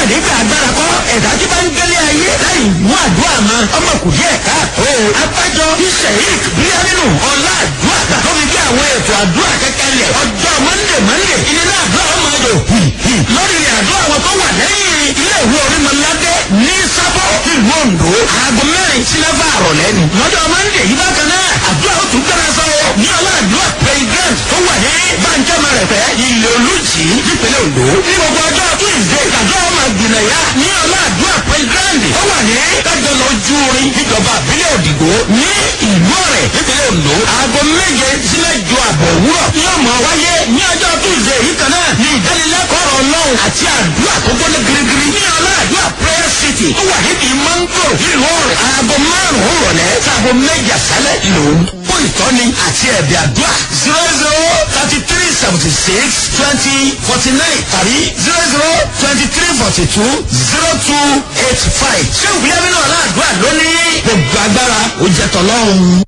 nígbà agbára kọ́ ẹ̀dá tí bá ń gbélé ayé láì mú àdúrà mọ́ ọmọ kù díẹ̀ káàtó. abájọ sheik bíyánínú ọlá àdúrà tó fi bí àwọn ètò àdúrà kẹ́kẹ́lẹ̀ ọjọ́ mọ́ndé mọ́ndé ìnira àdúrà ọmọ ọdọ. lórí ilẹ̀ àdúrà wọn tó wà lẹ́yìn ilé ìwé orímọ̀ládé ní sábọ̀ ìlú ondo aago mẹ́rin sí mẹ́fà àrọ̀lẹ́ ni. lọ́jọ́ mọ́ndé yìí bákan náà àdúrà ó tún gbẹ́rẹ́ sọ́wọ́ ní ọlá àdúrà president tó wà ní bàǹjẹ́mọ̀ rẹ̀ fẹ́ ilé olùjì nípínlẹ̀ ondo. ní gbogbo ọjọ́ tuesday àdúrà ọmọ gbìnàyà ní ọlá àdúrà president tó wà ní kájọlọ ojú orin níjọba àbílẹ̀ òdìgbò ní ìlú ọ̀rẹ́ nípínlẹ̀ ondo. aago méje sílẹ̀ ju àbọ̀ òwúrọ̀ yóò mọ̀ wáyé ní ọjọ́ tuesday yìí kan náà ní ìdánilẹ́kọ̀ọ́ ọlọ́run àti àdúrà tó gbọ́dọ̀ girigiri ní ọlá àdúrà prayer city tó wà níbi mango nílùú ọ̀rẹ́ aago márùn-ún rọ̀lẹ́ sáago méje àṣálẹ̀ lòún fún ìtọ́ni àti ẹ̀bì àdúrà zero zero thirty three seventy six twenty forty nine tàbí zero zero twenty three forty two zero two eight five ṣé ìwúlẹ̀ mi náà láàdúrà lónìí gbogbo agbára ó jẹ́ tọ́lọ́run.